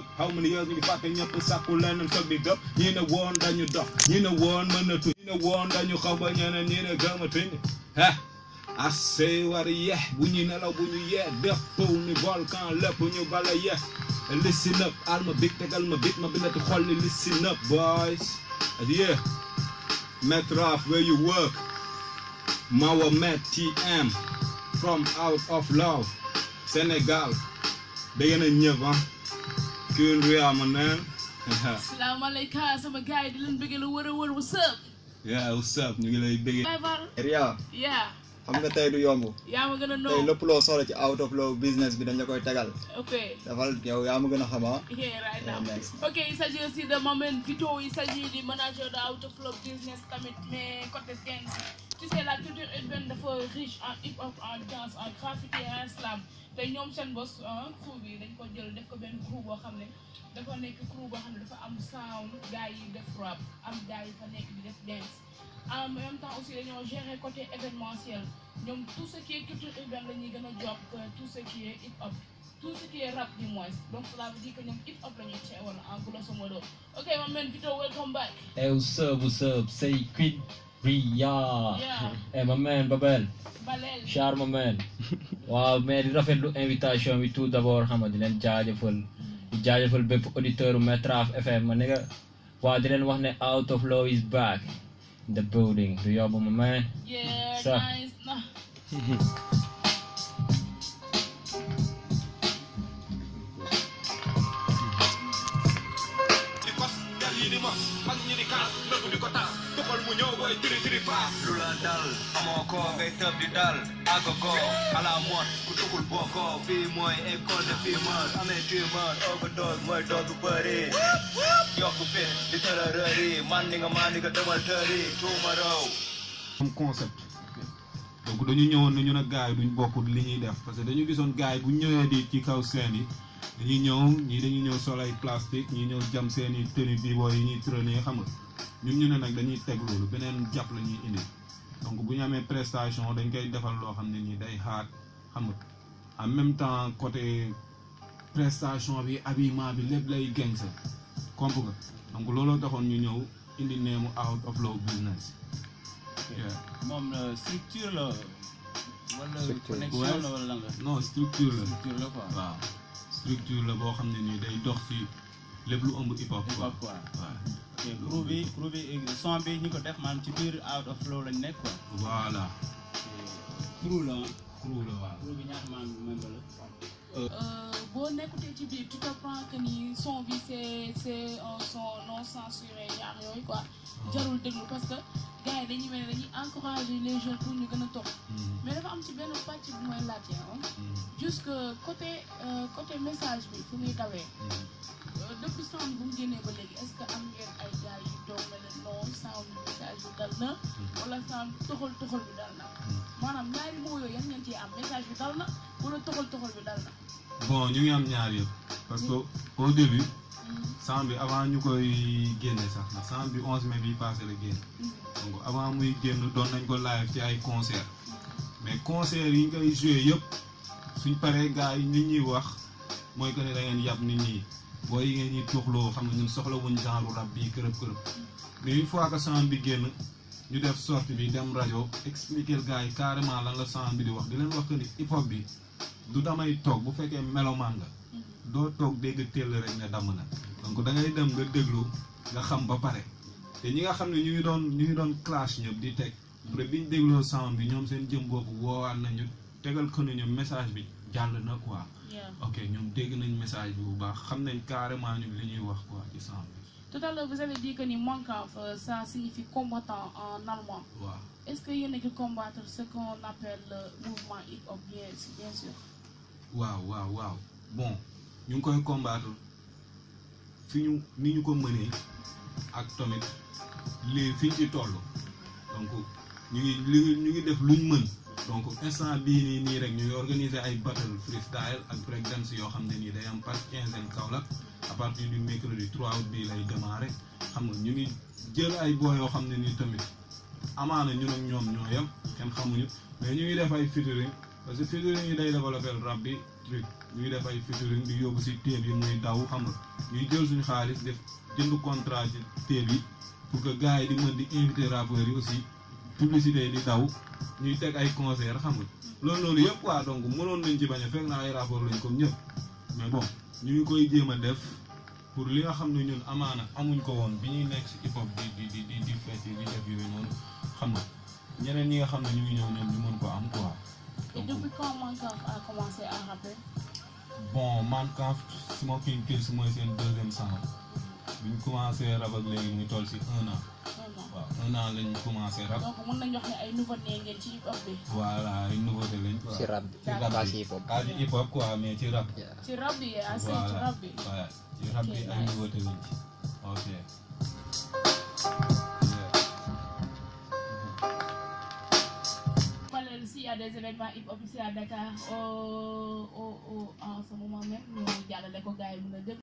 up how many years ñu ngi fàtte ñëpp sàkku leneen toog di gëp ñi ne woon dañu dox ñi ne woon mënatu ñi ne woon dañu xaw ba ñeneen ñi ne gëmatuñ ah assez war yeex bu ñu nelaw bu ñu yee def pow ni volcan lépp ñu bala yeex listen up al ma big tegal ma big ma bindati xol ni listen up boys yeah Metraf where you work Mawa Met TM from out of love Sénégal da ngeen a ñëpp ah Queen Ria ma neen salaamaaleykum sama gars yi di leen bëgg la wër a wër what's up yeah what's up ñu ngi lay bëggee Baye Fall Ria yeah xam nga tey du yomb yaa ma gën a tey noo lépp loo soxla ci out of law business bi dañ la koy tegal ok dafal yow yaa ma gën a xama Yeah, right now. Yeah, next. Ok, il s'agit aussi de Mamen Vito, il s'agit du manager de Autoflow Business Tamit, mais côté dance. Tu sais, la culture urbaine dafa riche en hip-hop, en danse, en graffiti et en slam. te ñoom seen boss ah crew bi dañ ko jël def ko benn crew boo xam ne dafa nekk crew boo xam ne dafa am sound gars yi def rap am gars yi fa nekk di def dance. en même temps aussi dañoo gérer côté événementiel ñoom tout ce qui est culture urbaine la ñuy gën a job que tout ce qui est hip-hop. tout ce qui est rap du moins donc cela veut dire que ñoom hip hop la ñuy teewal en grosso modo ok my man Vito welcome back Hey, what's up, what's up? Say Queen Ria. Yeah. Hey, my man, Babel. Balel Char, my man. waaw mais di rafetlu invitation bi tout d'abord xam nga di leen jaajëfal di jaajëfal bépp auditeur Metraf FM ma ne nga waaw di leen wax ne out of law is back in the building du yóbbu ma man. yeah So. nice na di kos del yi di mos mag ñi di kaas nëbb di ko tas tuxal mu ñëw booy tiri tiri paas lu la dal amoo ko ngay tëb di dal agogo ala mot ku tuxul bokkoo fii mooy école de fumeur amee tumeur overdose mooy doos bu bëri yokku fit di tërërëri man ni nga man ni nga demal tëri tuuma raw am concept donc dañu ñëwoon ne ñu ne gars yi duñ bokk li ñuy def parce que dañu gisoon gars yi bu ñëwee di ci kaw scène yi dañuy ñëw ñii dañuy ñëw sol ay plastique ñii ñëw jam seen i tenue bi booy yi ñuy traîner xam nga ñun ñu ne nag dañuy teg loolu beneen jàpp la ñuy indi donc bu ñu amee prestation dañ koy defal loo xam ne nii day xaar xam nga en même temps côté prestation bi habillement bi lépp lay gañ sa comp nga donc looloo taxoon ñu ñëw indi neemu out of law business Yeah. moom la structure la wala Structure. connexion la wala lan la non structure la structure la quoi waaw structure la boo xam ne nii day dox ci lépp lu ëmb hip hop hip quoi hop quoi waaw ok crew bi crew bi son bi ñi ko def maanaam ci biir out of flow lañ nekk quoi voilà crew la ah crew la waaw crew bi ñaata membre membre la boo nekkutee ci biir tu comprends que ni son bi c'est c'est un son non censuré ñaar yooyu quoi jarul déglu parce que gars yi dañuy mel ne dañuy encourager les jeunes pour ñu gën a topp mais dafa am ci benn pàcc bu mooy laajte ah jusque côté euh, côté message bi fu muy dawee Euh, depuis sound bu mu génnee ba léegi est-ce que am ngeen ay gars yu toog na leen non sound message bi dal na wala sound toxal toxal bi dal na maanaam ñaari moo yooyu yan ngeen ciy am message bi dal na wala toxal toxal bi dal na bon ñu ngi am ñaar yëpp parce que au début sound bi avant ñu koy génne sax ndax sound bi 11 mai bi passé la génn donc avant muy génn doon nañ ko live ci ay concert mais concert yi ñu koy joué yëpp suñ paree gars yi nit ñuy wax mooy que ne da ngeen yàpp nit ñi booy yi ngeen ñuy tuuxloo xam nga ñun soxla wuñ genre rap bii kërëb kërëb mais une fois que sound bi génn ñu def sortie bi dem rajo expliquer gars yi carrément lan la sound bi di wax di leen wax que ni hip hop bi du damay toog bu fekkee melomaan nga doo toog dégg teel rek ne damm na donc da ngay dem nga déglu nga xam ba pare te ñi nga xam ne ñu ngi doon ñu ngi doon clash ñëpp di teg après biñ dégloo sound bi ñoom seen jëm boobu woowaat nañu tegal ko ne ñoom message bi jàll na quoi Yeah. ok ñoom dégg nañ message bi bu baax xam nañ carrément ñu li ñuy wax quoi ci sound bi Tout à l'heure, vous avez dit que ni manquant, euh, ça signifie combattant en allemand. waaw Est-ce qu'il y en a qui combattre ce qu'on appelle le mouvement hip-hop, bien, bien sûr waaw waaw waaw bon ñu ngi koy combattre fi ñu ni ñu ko mënee ak tamit lii fi ñu ci toll donc ñu ngi li ñu ngi def luñ mën donc instant bii nii nii rek ñu ngi organiser ay battle freestyle ak break dance yoo xam ne nii day am par quinzaine Kaolack à partir du mercredi 3 août bii lay démarrer xam nga ñu ngi jël ay boo yoo xam ne nii tamit amaana ñun ak ñoom ñoo yem kenn xamuñu mais ñu ngi def ay featuring parce que featuring yi day développer rap bi truc ñu ngi def ay featuring di yóbbu si téeb yi muy daw xam nga ñuy jël suñu xaalis def jënd contrat ci télé bi pour que gars yi di mën di invité rappeurs yi aussi publicité yi di daw ñuy teg ay concert xam nga loolu loolu yëpp quoi donc mënoon nañ ci bañ a fekk naa ay rapport lañ comme ñëpp mais bon ñu ngi koy jéem a def pour li nga xam ne ñun amaana amuñ ko woon bi ñuy nekk si hip hop di di di di di fecc di def yooyu noonu xam nga ñeneen ñi nga xam ne ñu ngi ñëw ñoom ñu mën ko am quoi. Et depuis quand Mankaf a commencé à rapper bon man quand Smoking Kills mooy seen deuxième sang bi ñu commencé rap ak léegi muy toll si un an Vraiment. waaw un an lañ commencé rap Donc mën nañu wax ne ay nouveau né ngeen ci hip hop bi. voilà ay nouveauté lañ quoi. ci rap bi ci rap pas bi ci hip hop pas ci hip hop quoi mais ci rap. Yeah. Ci rap bi à ci voilà rap bi. voilà ci rap bi Ok, ay nice. nouveauté lañ ci ok. Parallèle, s'il y a des événements hip-hop ici à Dakar, au, au, au, en ce moment même, ñu jàllale ko gars yi mën a déglu